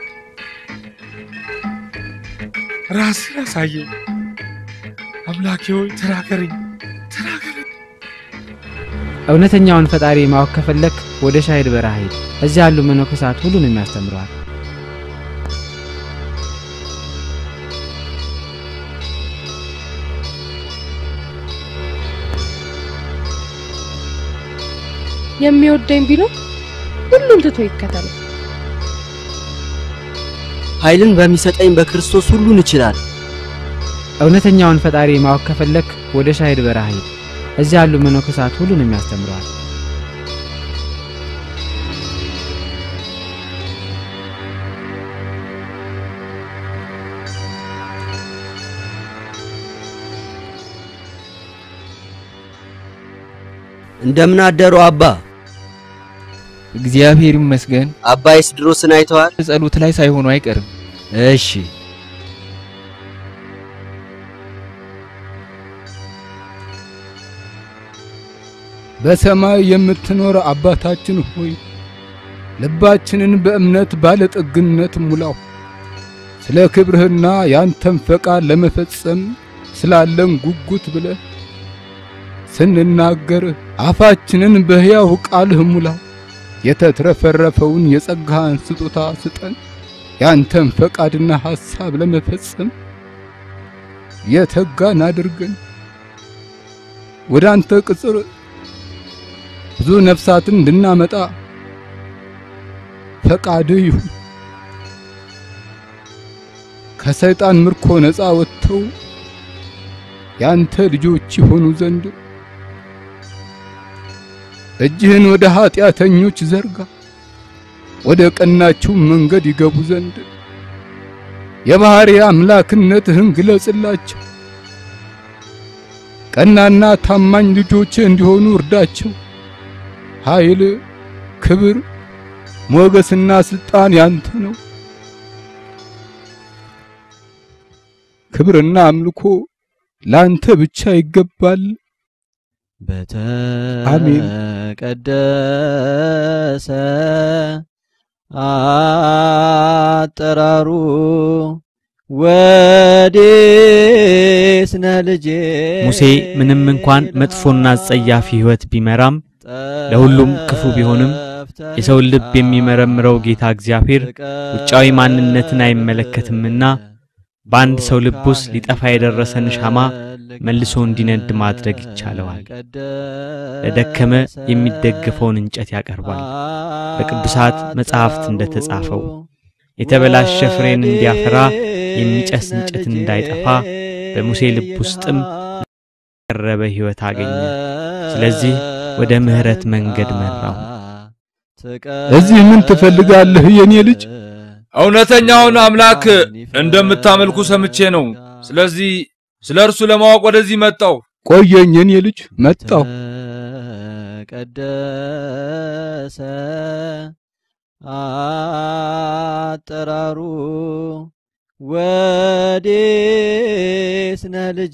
ራስን አሳየኝ። አምላኬ ሆይ ተናገረኝ፣ ተናገረኝ። እውነተኛውን ፈጣሪ ማወቅ ከፈለክ ወደ ሻሂድ በረሃ ሂድ። እዚያ ያሉ መነኮሳት ሁሉንም ያስተምረዋል። የሚወደኝ ቢኖር ሁሉን ትቶ ይከተል። ኃይልን በሚሰጠኝ በክርስቶስ ሁሉን እችላለሁ። እውነተኛውን ፈጣሪ ማወቅ ከፈለክ ወደ ሻሂድ በረሃ ሂድ። እዚያ ያሉ መነኮሳት ሁሉንም ያስተምረዋል። እንደምን አደሩ አባ? እግዚአብሔር ይመስገን። አባ ኤስድሮስን አይተዋል? ጸሎት ላይ ሳይሆኑ አይቀርም። እሺ። በሰማይ የምትኖር አባታችን ሆይ ልባችንን በእምነት ባለጠግነት ሙላው። ስለ ክብርህና ያንተን ፈቃድ ለመፈጸም ስላለን ጉጉት ብለህ ስንናገር አፋችንን በሕያው ቃልህ ሙላው። የተትረፈረፈውን የጸጋህን ስጦታ ስጠን። ያንተን ፈቃድና ሐሳብ ለመፈጸም የተጋን አድርገን። ወደ አንተ ቅጽር ብዙ ነፍሳትን እንድናመጣ ፈቃድህ ይሁን። ከሰይጣን ምርኮ ነፃ ወጥተው ያንተ ልጆች ይሆኑ ዘንድ እጅህን ወደ ኀጢአተኞች ዘርጋ፣ ወደ ቀናችው መንገድ ይገቡ ዘንድ የባሕሪ አምላክነትህን ግለጽላቸው። ቀናና ታማኝ ልጆች እንዲሆኑ እርዳቸው። ኃይል፣ ክብር፣ ሞገስና ስልጣን ያንተ ነው። ክብርና አምልኮ ላንተ ብቻ ይገባል። አሜን። በተቀደሰ አጠራሩ ወዴት ነህ ልጄ? ሙሴ ምንም እንኳን መጥፎና አጸያፊ ሕይወት ቢመራም ለሁሉም ክፉ ቢሆንም የሰውን ልብ የሚመረምረው ጌታ እግዚአብሔር ውጫዊ ማንነትን አይመለከትምና በአንድ ሰው ልብ ውስጥ ሊጠፋ የደረሰን ሻማ መልሶ እንዲነድ ማድረግ ይቻለዋል። ለደከመ የሚደገፈውን እንጨት ያቀርባል። በቅዱሳት መጻሕፍት እንደተጻፈው የተበላሸ ፍሬን እንዲያፈራ የሚጨስ እንጨት እንዳይጠፋ በሙሴ ልብ ውስጥም የቀረበ ሕይወት አገኘ። ስለዚህ ወደ ምሕረት መንገድ መራው። እዚህ ምን ትፈልጋለህ የኔ ልጅ? እውነተኛውን አምላክ እንደምታመልኩ ሰምቼ ነው። ስለዚህ ስለ እርሱ ለማወቅ ወደዚህ መጣው። ቆየኝ የኔ ልጅ፣ መጣሁ። ቀደሰ አጠራሩ ወዴት ነህ ልጄ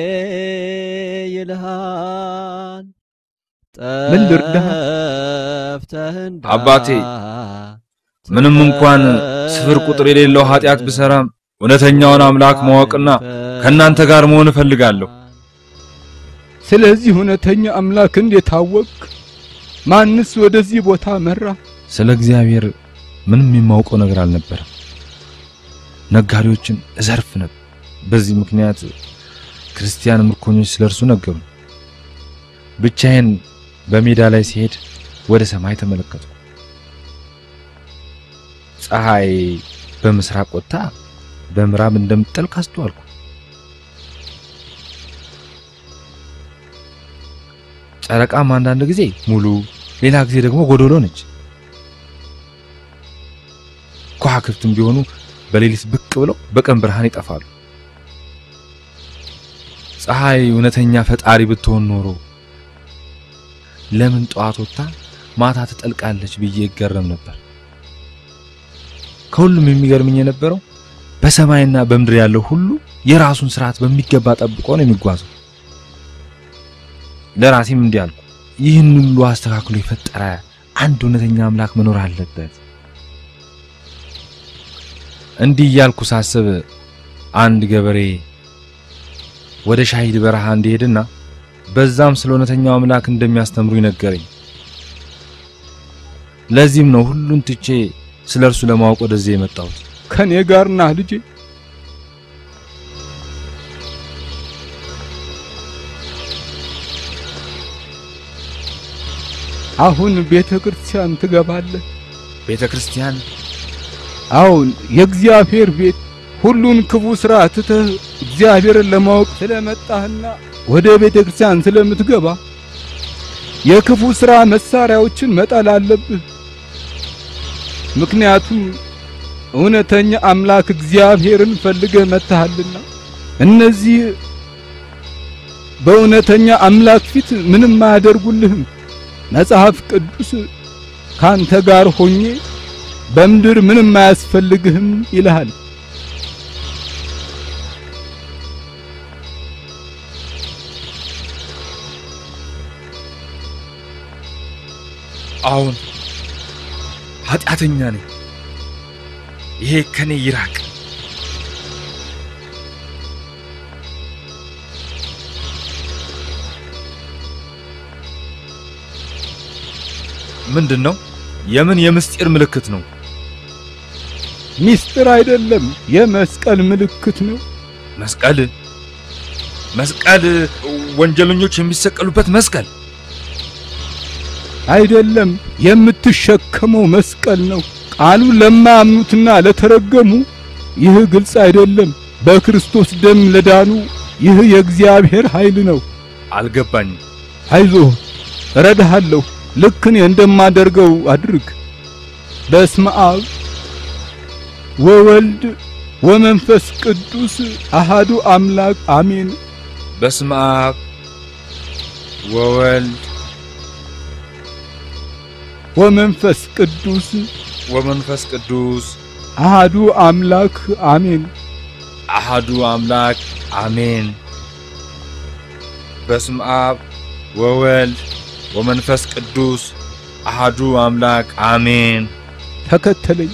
ይልሃል። ምን ልርዳህ? ጠፍተህ አባቴ ምንም እንኳን ስፍር ቁጥር የሌለው ኃጢአት ብሰራም እውነተኛውን አምላክ ማወቅና ከእናንተ ጋር መሆን እፈልጋለሁ። ስለዚህ እውነተኛ አምላክ እንዴት አወቅክ? ማንስ ወደዚህ ቦታ መራ? ስለ እግዚአብሔር ምንም የማውቀው ነገር አልነበረም። ነጋዴዎችን እዘርፍ ነበር። በዚህ ምክንያት ክርስቲያን ምርኮኞች ስለ እርሱ ነገሩ። ብቻዬን በሜዳ ላይ ሲሄድ ወደ ሰማይ ተመለከቱ። ፀሐይ በምስራቅ ወጥታ በምዕራብ እንደምትጠልቅ አስተዋልኩ። ጨረቃም አንዳንድ ጊዜ ሙሉ፣ ሌላ ጊዜ ደግሞ ጎዶሎ ነች። ከዋክብትም ቢሆኑ በሌሊት ብቅ ብለው በቀን ብርሃን ይጠፋሉ። ፀሐይ እውነተኛ ፈጣሪ ብትሆን ኖሮ ለምን ጠዋት ወጥታ ማታ ትጠልቃለች ብዬ ይገረም ነበር። ከሁሉም የሚገርምኝ የነበረው በሰማይና በምድር ያለው ሁሉ የራሱን ስርዓት በሚገባ ጠብቆ ነው የሚጓዘው። ለራሴም እንዲህ አልኩ፣ ይህን ሁሉ አስተካክሎ የፈጠረ አንድ እውነተኛ አምላክ መኖር አለበት። እንዲህ እያልኩ ሳስብ አንድ ገበሬ ወደ ሻሂድ በረሃ እንዲሄድና በዛም ስለ እውነተኛው አምላክ እንደሚያስተምሩ ይነገረኝ። ለዚህም ነው ሁሉን ትቼ ስለ እርሱ ለማወቅ ወደዚህ የመጣሁት። ከኔ ጋር ና ልጄ። አሁን ቤተ ክርስቲያን ትገባለህ። ቤተ ክርስቲያን? አሁን የእግዚአብሔር ቤት ሁሉን ክፉ ሥራ ትተህ እግዚአብሔርን ለማወቅ ስለመጣህና ወደ ቤተ ክርስቲያን ስለምትገባ የክፉ ሥራ መሳሪያዎችን መጣል አለብህ። ምክንያቱም እውነተኛ አምላክ እግዚአብሔርን ፈልገህ መጥተሃልና። እነዚህ በእውነተኛ አምላክ ፊት ምንም አያደርጉልህም። መጽሐፍ ቅዱስ ካንተ ጋር ሆኜ በምድር ምንም አያስፈልግህም ይልሃል። አሁን ኃጢአተኛ ነኝ። ይሄ ከኔ ይራቅ። ምንድን ነው? የምን የምስጢር ምልክት ነው? ሚስጥር አይደለም፣ የመስቀል ምልክት ነው። መስቀል መስቀል፣ ወንጀለኞች የሚሰቀሉበት መስቀል አይደለም፣ የምትሸከመው መስቀል ነው። ቃሉ ለማያምኑትና ለተረገሙ ይህ ግልጽ አይደለም። በክርስቶስ ደም ለዳኑ ይህ የእግዚአብሔር ኃይል ነው። አልገባኝም። አይዞህ፣ እረዳሃለሁ። ልክ እኔ እንደማደርገው አድርግ። በስመ አብ ወወልድ ወመንፈስ ቅዱስ አሃዱ አምላክ አሜን። በስመ አብ ወወልድ ወመንፈስ ቅዱስ ወመንፈስ ቅዱስ አሃዱ አምላክ አሜን። አሃዱ አምላክ አሜን። በስመ አብ ወወልድ ወመንፈስ ቅዱስ አሃዱ አምላክ አሜን። ተከተለኝ።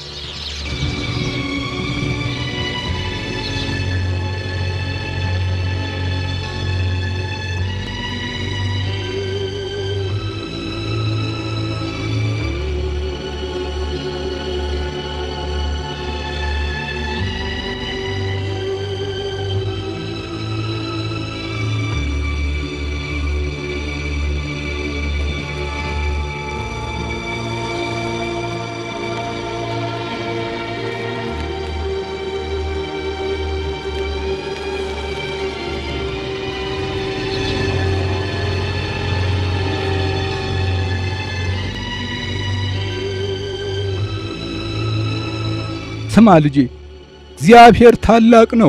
ስማ ልጄ፣ እግዚአብሔር ታላቅ ነው።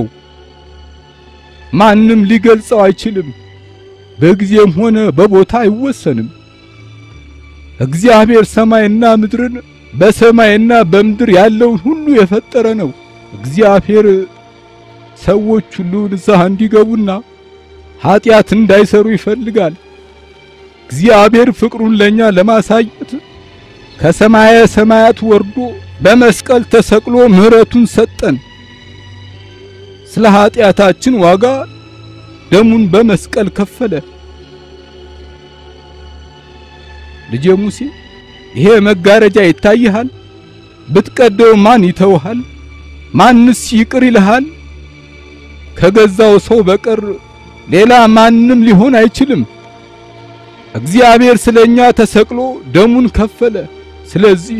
ማንም ሊገልጸው አይችልም። በጊዜም ሆነ በቦታ አይወሰንም። እግዚአብሔር ሰማይና ምድርን በሰማይና በምድር ያለውን ሁሉ የፈጠረ ነው። እግዚአብሔር ሰዎች ሁሉ ንስሐ እንዲገቡና ኀጢአት እንዳይሰሩ ይፈልጋል። እግዚአብሔር ፍቅሩን ለኛ ለማሳየት ከሰማየ ሰማያት ወርዶ በመስቀል ተሰቅሎ ምሕረቱን ሰጠን። ስለ ኀጢአታችን ዋጋ ደሙን በመስቀል ከፈለ። ልጄ ሙሴ ይሄ መጋረጃ ይታይሃል? ብትቀደው ማን ይተውሃል? ማንስ ይቅር ይልሃል? ከገዛው ሰው በቀር ሌላ ማንም ሊሆን አይችልም። እግዚአብሔር ስለኛ ተሰቅሎ ደሙን ከፈለ። ስለዚህ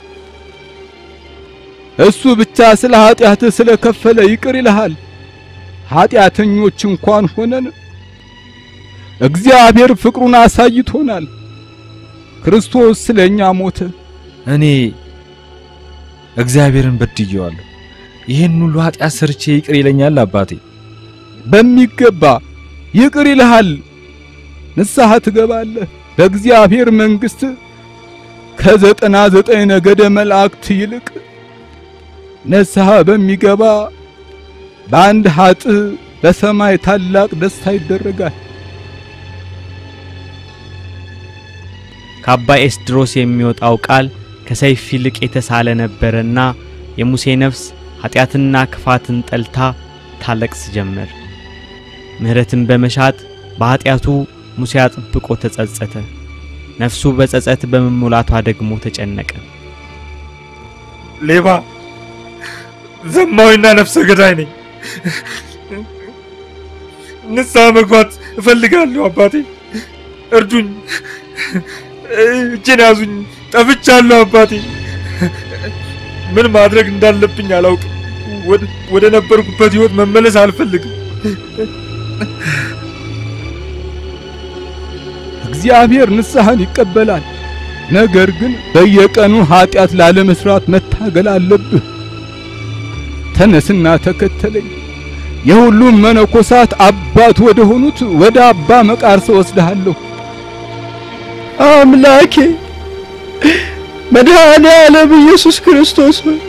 እሱ ብቻ ስለ ኀጢአትህ ስለ ከፈለ ይቅር ይልሃል። ኀጢአተኞች እንኳን ሆነን እግዚአብሔር ፍቅሩን አሳይቶናል። ክርስቶስ ስለኛ ሞተ። እኔ እግዚአብሔርን በድየዋለሁ። ይህን ሁሉ ኃጢአት ሰርቼ ይቅር ይለኛል አባቴ? በሚገባ ይቅር ይልሃል። ንስሐ ትገባለህ። በእግዚአብሔር መንግሥት ከዘጠና ዘጠኝ ነገደ መላእክት ይልቅ ንስሐ በሚገባ በአንድ ኃጥእ በሰማይ ታላቅ ደስታ ይደረጋል። ከአባ ኤስድሮስ የሚወጣው ቃል ከሰይፍ ይልቅ የተሳለ ነበረና የሙሴ ነፍስ ኃጢአትና ክፋትን ጠልታ ታለቅስ ጀመር። ምሕረትን በመሻት በኃጢአቱ ሙሴ አጥብቆ ተጸጸተ። ነፍሱ በጸጸት በመሞላቷ ደግሞ ተጨነቀ። ሌባ፣ ዘማዊና ነፍሰ ገዳይ ነኝ። ንስሐ መግባት እፈልጋለሁ አባቴ፣ እርዱኝ፣ እጄን ያዙኝ፣ ጠፍቻለሁ አባቴ። ምን ማድረግ እንዳለብኝ አላውቅም። ወደ ነበርኩበት ህይወት መመለስ አልፈልግም። እግዚአብሔር ንስሐን ይቀበላል። ነገር ግን በየቀኑ ኀጢአት ላለመስራት መታገል አለብህ። ተነስና ተከተለኝ። የሁሉም መነኮሳት አባት ወደ ሆኑት ወደ አባ መቃርስ ወስድሃለሁ። አምላኬ መድኃኔ ዓለም ኢየሱስ ክርስቶስ ሆይ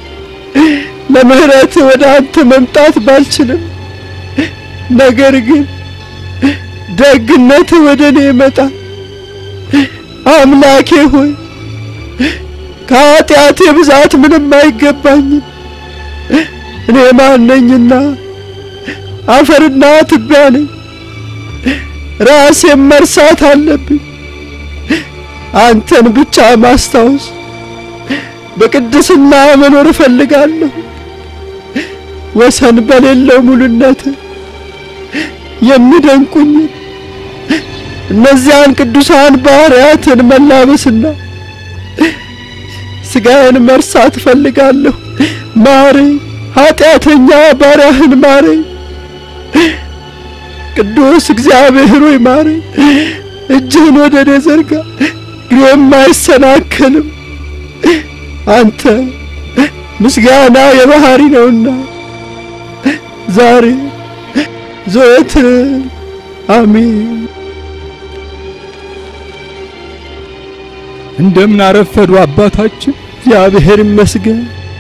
ለምህረት ወደ አንተ መምጣት ባልችልም፣ ነገር ግን ደግነት ወደ እኔ ይመጣ አምላኬ ሆይ ከኃጢአቴ ብዛት ምንም አይገባኝም። እኔ ማነኝና አፈርና ትቢያ ነኝ። ራሴን መርሳት አለብኝ። አንተን ብቻ ማስታወስ፣ በቅድስና መኖር እፈልጋለሁ። ወሰን በሌለው ሙሉነት የሚደንቁኝን እነዚያን ቅዱሳን ባህርያትን መላበስና ስጋዬን መርሳት እፈልጋለሁ። ማረኝ፣ ኃጢአተኛ ባሪያህን ማረኝ። ቅዱስ እግዚአብሔር ሆይ ማረኝ። እጅህን ወደ እኔ ዘርጋ፣ እግሬም አይሰናከልም። አንተ ምስጋና የባህሪ ነውና ዛሬ ዘወትር አሜን። እንደምን አረፈዱ አባታችን። እግዚአብሔር ይመስገን።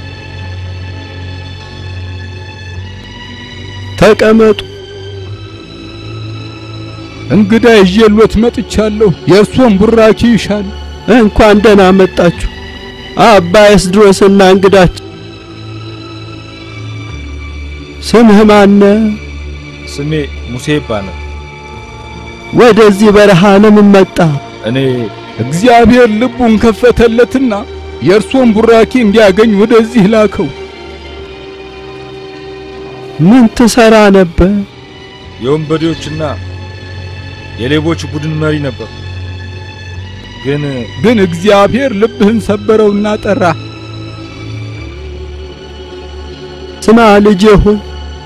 ተቀመጡ። እንግዳ ይዤሎት መጥቻለሁ። የእርሶን ቡራኪ ይሻል። እንኳን ደህና መጣችሁ አባ ኤስድሮስና እንግዳችን። ስምህ ማነ? ስሜ ሙሴ ይባላል። ወደዚህ በረሃ ለምን መጣ? እኔ እግዚአብሔር ልቡን ከፈተለትና የእርሶን ቡራኪ እንዲያገኝ ወደዚህ ላከው። ምን ትሰራ ነበር? የወንበዴዎችና የሌቦች ቡድን መሪ ነበር። ግን ግን እግዚአብሔር ልብህን ሰበረውና ጠራ። ስማ ልጄ ሆይ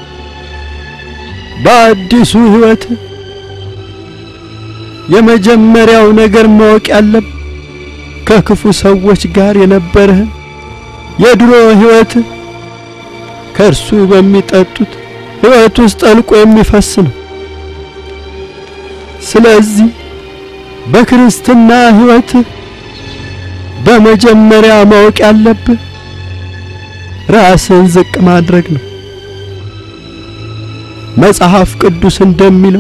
በአዲሱ ሕይወት የመጀመሪያው ነገር ማወቅ ያለብህ ከክፉ ሰዎች ጋር የነበረህን የድሮ ሕይወት ከእርሱ በሚጠጡት ሕይወት ውስጥ ጠልቆ የሚፈስ ነው። ስለዚህ በክርስትና ሕይወት በመጀመሪያ ማወቅ ያለብህ ራስን ዝቅ ማድረግ ነው። መጽሐፍ ቅዱስ እንደሚለው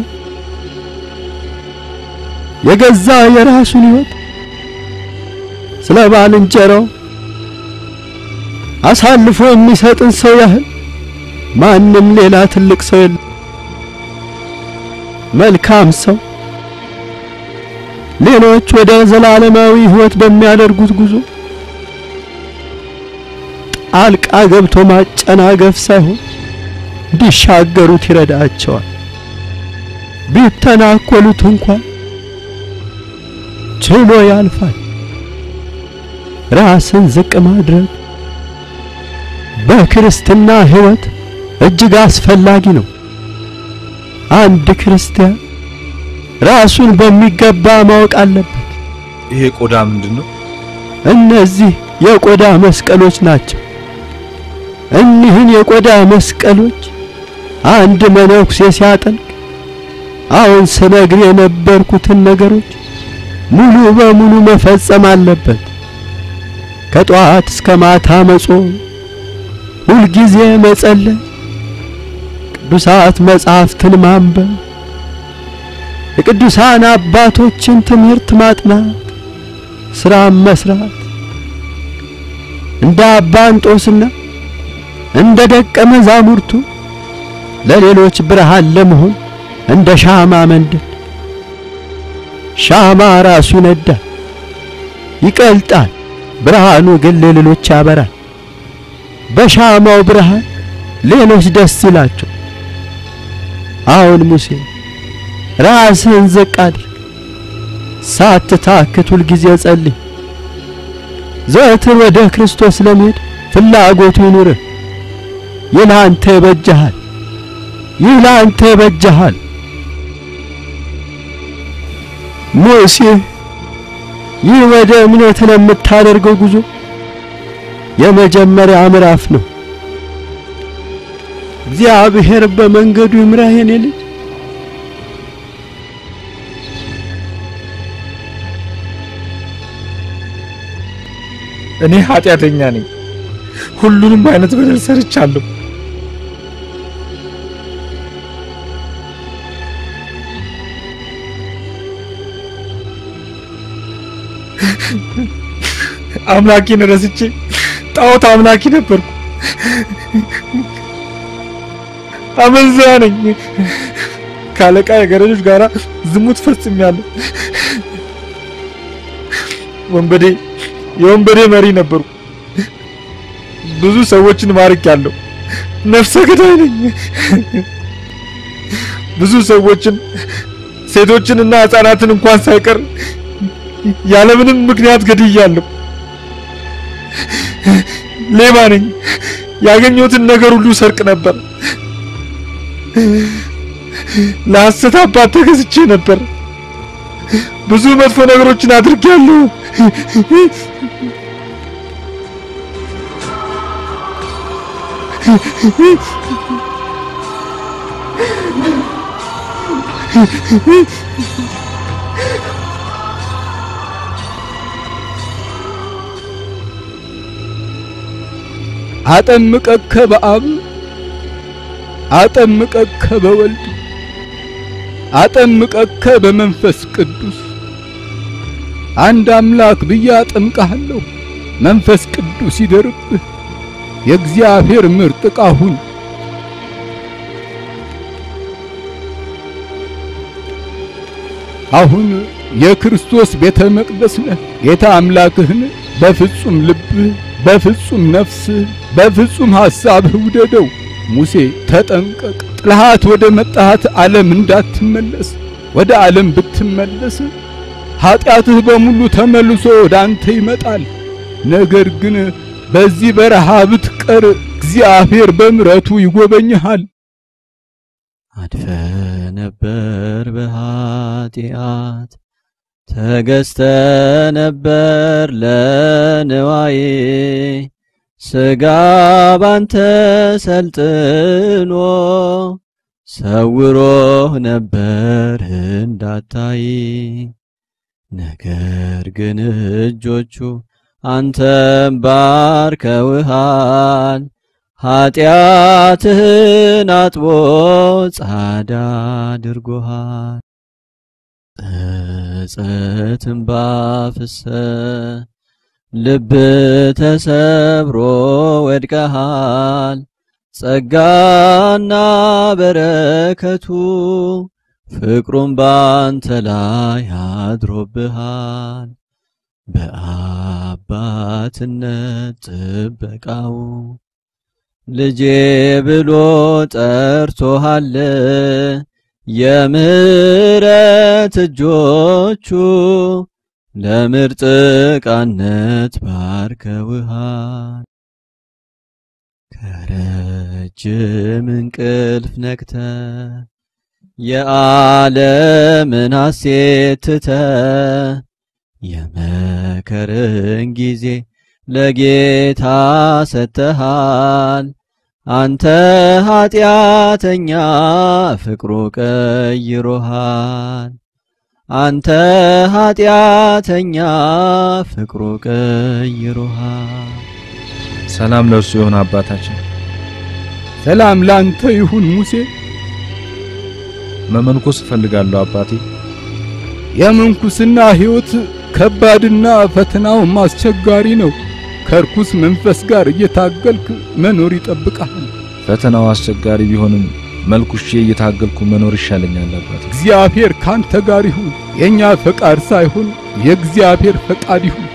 የገዛ የራሱን ሕይወት ስለ ባልንጀራው አሳልፎ የሚሰጥን ሰው ያህል ማንም ሌላ ትልቅ ሰው የለም። መልካም ሰው ሌሎች ወደ ዘላለማዊ ሕይወት በሚያደርጉት ጉዞ ጣልቃ ገብቶ ማጨናገፍ ሳይሆን እንዲሻገሩት ይረዳቸዋል። ቢተናኮሉት እንኳን ችሎ ያልፋል። ራስን ዝቅ ማድረግ በክርስትና ሕይወት እጅግ አስፈላጊ ነው። አንድ ክርስቲያን ራሱን በሚገባ ማወቅ አለበት። ይሄ ቆዳ ምንድን ነው? እነዚህ የቆዳ መስቀሎች ናቸው። እኒህን የቆዳ መስቀሎች አንድ መነኩሴ ሲያጠልቅ አሁን ስነግር የነበርኩትን ነገሮች ሙሉ በሙሉ መፈጸም አለበት። ከጠዋት እስከ ማታ መጾም፣ ሁልጊዜ መጸለይ፣ ቅዱሳት መጻሕፍትን ማንበብ፣ የቅዱሳን አባቶችን ትምህርት ማጥናት፣ ስራም መስራት እንደ አባ እንጦስና እንደ ደቀ መዛሙርቱ ለሌሎች ብርሃን ለመሆን እንደ ሻማ መንደድ። ሻማ ራሱ ይነዳል፣ ይቀልጣል፣ ብርሃኑ ግን ለሌሎች ያበራል። በሻማው ብርሃን ሌሎች ደስ ይላቸው። አሁን ሙሴ ራስህን ዝቅ አድርግ፣ ሳትታክት ሁልጊዜ ጸልይ። ዘወትር ወደ ክርስቶስ ለመሄድ ፍላጎቱ ይኑርህ። ይህ ለአንተ ይበጀሃል። ይህ ለአንተ ይበጀሃል። ሙሴ ይህ ወደ እምነት ለምታደርገው ጉዞ የመጀመሪያ ምዕራፍ ነው። እግዚአብሔር በመንገዱ ይምራህ የኔ ልጅ። እኔ ኃጢአተኛ ነኝ። ሁሉንም አይነት በደል ሰርቻለሁ። አምላኬን ረስቼ ጣዖት አምላኪ ነበርኩ። አመንዝራ ነኝ። ከአለቃ የገረዶች ጋራ ዝሙት ፈጽሜያለሁ። ወንበዴ የወንበዴ መሪ ነበርኩ። ብዙ ሰዎችን ማርኬያለሁ። ነፍሰ ገዳይ ነኝ። ብዙ ሰዎችን ሴቶችንና ህፃናትን እንኳን ሳይቀር ያለምንም ምክንያት ገድያለሁ። ሌባ ነኝ። ያገኘሁትን ነገር ሁሉ ሰርቅ ነበር። ለሐሰት አባት ተገዝቼ ነበር። ብዙ መጥፎ ነገሮችን አድርጌያለሁ። አጠምቀከ በአብ አጠምቀከ በወልድ አጠምቀከ በመንፈስ ቅዱስ አንድ አምላክ ብዬ አጠምቅሃለሁ። መንፈስ ቅዱስ ይደርብህ። የእግዚአብሔር ምርጥ ዕቃ ሁን። አሁን የክርስቶስ ቤተ መቅደስ ነህ። ጌታ አምላክህን በፍጹም ልብህ፣ በፍጹም ነፍስህ፣ በፍጹም ሐሳብህ ውደደው። ሙሴ ተጠንቀቅ፣ ጥልሃት ወደ መጣሃት ዓለም እንዳትመለስ። ወደ ዓለም ብትመለስ ኀጢአትህ በሙሉ ተመልሶ ወደ አንተ ይመጣል። ነገር ግን በዚህ በረሃ ብትቀር እግዚአብሔር በምሕረቱ ይጎበኝሃል። አድፈ ነበር በኃጢአት ተገዝተ ነበር ለንዋዬ ሥጋ ባንተ ሰልጥኖ ሰውሮህ ነበር እንዳታይ ነገር ግን እጆቹ አንተም ባርከውሃል ኀጢአትህን አጥቦ ጻዳ አድርጎሃል። ጸጸትን ባፍሰ ልብ ተሰብሮ ወድቀሃል። ጸጋና በረከቱ ፍቅሩም ባንተ ላይ አድሮብሃል። በአባትነት ጥበቃው ልጄ ብሎ ጠርቶሃል። የምሕረት እጆቹ ለምርጥ ዕቃነት ባርከውሃል። ከረጅም እንቅልፍ ነቅተ የዓለምን ሐሴት ትተ የመከርን ጊዜ ለጌታ ሰጥተሃል። አንተ ኀጢአተኛ ፍቅሩ ቀይሮሃል። አንተ ኀጢአተኛ ፍቅሩ ቀይሮሃል። ሰላም ለእርሱ ይሁን አባታችን። ሰላም ላንተ ይሁን ሙሴ። መመንኮስ እፈልጋለሁ አባቴ። የምንኩስና ሕይወት ከባድና ፈተናውም አስቸጋሪ ነው። ከርኩስ መንፈስ ጋር እየታገልክ መኖር ይጠብቃል። ፈተናው አስቸጋሪ ቢሆንም መልኩሼ እየታገልኩ መኖር ይሻለኛል አባቴ። እግዚአብሔር ካንተ ጋር ይሁን። የኛ ፈቃድ ሳይሆን የእግዚአብሔር ፈቃድ ይሁን።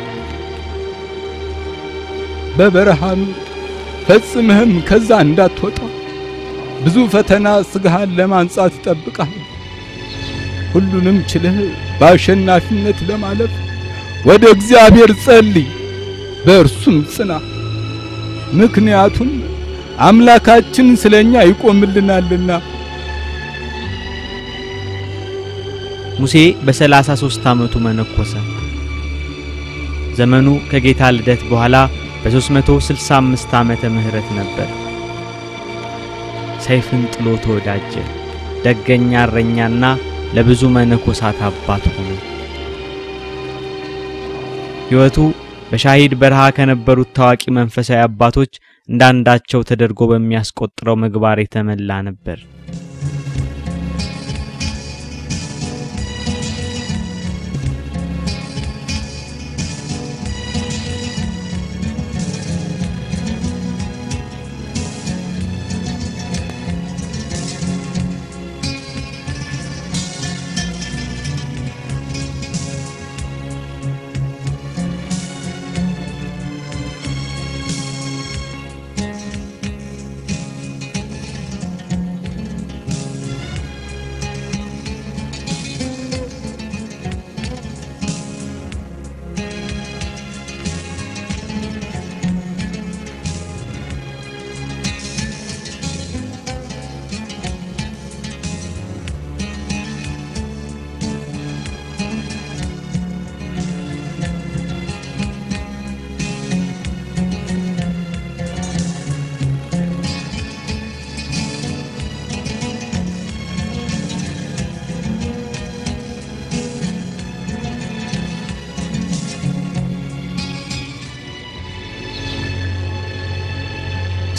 በበረሃም ፈጽመህም ከዛ እንዳትወጣ ብዙ ፈተና ስጋህን ለማንጻት ይጠብቃል። ሁሉንም ችለህ በአሸናፊነት ለማለፍ ወደ እግዚአብሔር ጸልይ፣ በእርሱም ጽና። ምክንያቱም አምላካችን ስለኛ ይቆምልናልና። ሙሴ በሰላሳ ሦስት ዓመቱ መነኮሰ። ዘመኑ ከጌታ ልደት በኋላ በ365 ዓመተ ምህረት ነበር። ሰይፍን ጥሎ ተወዳጀ። ደገኛ እረኛና ለብዙ መነኮሳት አባት ሆነ። ሕይወቱ በሻሂድ በረሃ ከነበሩት ታዋቂ መንፈሳዊ አባቶች እንዳንዳቸው ተደርጎ በሚያስቆጥረው ምግባር የተመላ ነበር።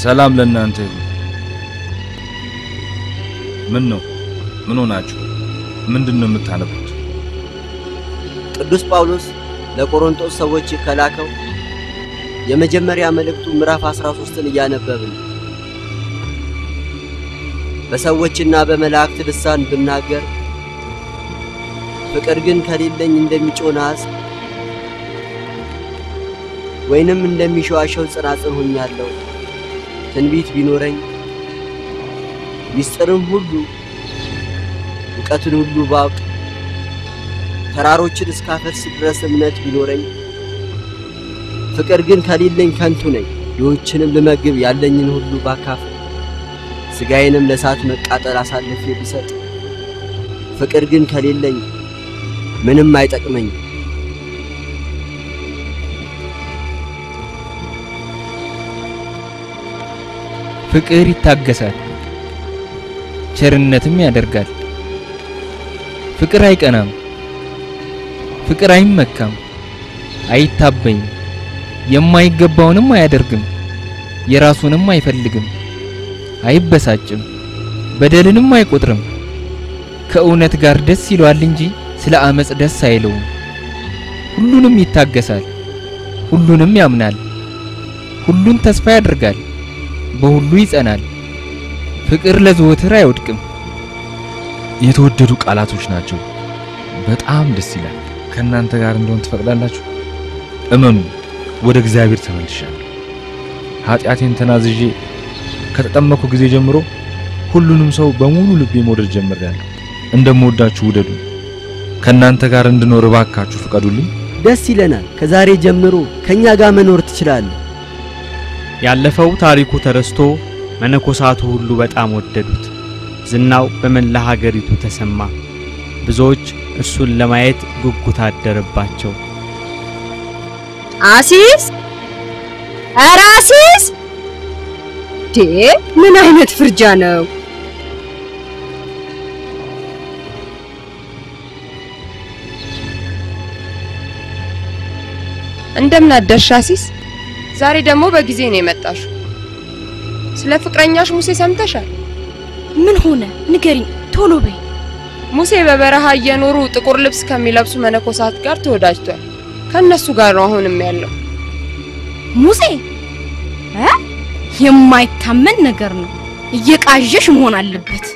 ሰላም ለእናንተ ይሁን። ምን ነው? ምን ሆናችሁ? ምንድን ነው የምታነቡት? ቅዱስ ጳውሎስ ለቆሮንቶስ ሰዎች ከላከው የመጀመሪያ መልእክቱ ምዕራፍ 13ን እያነበብን በሰዎችና በመላእክት ልሳን ብናገር ፍቅር ግን ከሌለኝ እንደሚጮህ ናስ ወይንም እንደሚሸዋሸው ጽናጽን ሆኛለሁ። ትንቢት ቢኖረኝ ሚስጥርም ሁሉ እውቀትን ሁሉ ባውቅ ተራሮችን እስካፈልስ ድረስ እምነት ቢኖረኝ ፍቅር ግን ከሌለኝ ከንቱ ነኝ። ድሆችንም ልመግብ ያለኝን ሁሉ ባካፍል ሥጋዬንም ለእሳት መቃጠል አሳልፌ ብሰጥ ፍቅር ግን ከሌለኝ ምንም አይጠቅመኝም። ፍቅር ይታገሳል፣ ቸርነትም ያደርጋል። ፍቅር አይቀናም፣ ፍቅር አይመካም፣ አይታበይም፣ የማይገባውንም አያደርግም፣ የራሱንም አይፈልግም፣ አይበሳጭም፣ በደልንም አይቆጥርም። ከእውነት ጋር ደስ ይለዋል እንጂ ስለ አመጽ ደስ አይለውም። ሁሉንም ይታገሳል፣ ሁሉንም ያምናል፣ ሁሉን ተስፋ ያደርጋል፣ በሁሉ ይጸናል። ፍቅር ለዘወትር አይወድቅም። የተወደዱ ቃላቶች ናቸው። በጣም ደስ ይላል። ከእናንተ ጋር እንደሆን ትፈቅዳላችሁ? እመኑ፣ ወደ እግዚአብሔር ተመልሻለሁ። ኃጢአቴን ተናዝዤ ከተጠመኩ ጊዜ ጀምሮ ሁሉንም ሰው በሙሉ ልቤ መውደድ ጀምሬያለሁ። እንደምወዳችሁ ውደዱ። ከእናንተ ጋር እንድኖር እባካችሁ ፍቀዱልኝ። ደስ ይለናል። ከዛሬ ጀምሮ ከኛ ጋር መኖር ትችላለህ። ያለፈው ታሪኩ ተረስቶ መነኮሳቱ ሁሉ በጣም ወደዱት። ዝናው በመላ ሀገሪቱ ተሰማ። ብዙዎች እርሱን ለማየት ጉጉት አደረባቸው። አሲስ ኧረ አሲስ ዴ ምን አይነት ፍርጃ ነው? እንደምን አደርሽ አሲስ? ዛሬ ደግሞ በጊዜ ነው የመጣሽው። ስለ ፍቅረኛሽ ሙሴ ሰምተሻል? ምን ሆነ? ንገሪኝ ቶሎ በይ። ሙሴ በበረሃ እየኖሩ ጥቁር ልብስ ከሚለብሱ መነኮሳት ጋር ተወዳጅቷል። ከነሱ ጋር ነው አሁንም ያለው። ሙሴ እ የማይታመን ነገር ነው። እየቃዠሽ መሆን አለበት።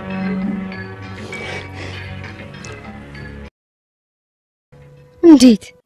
እንዴት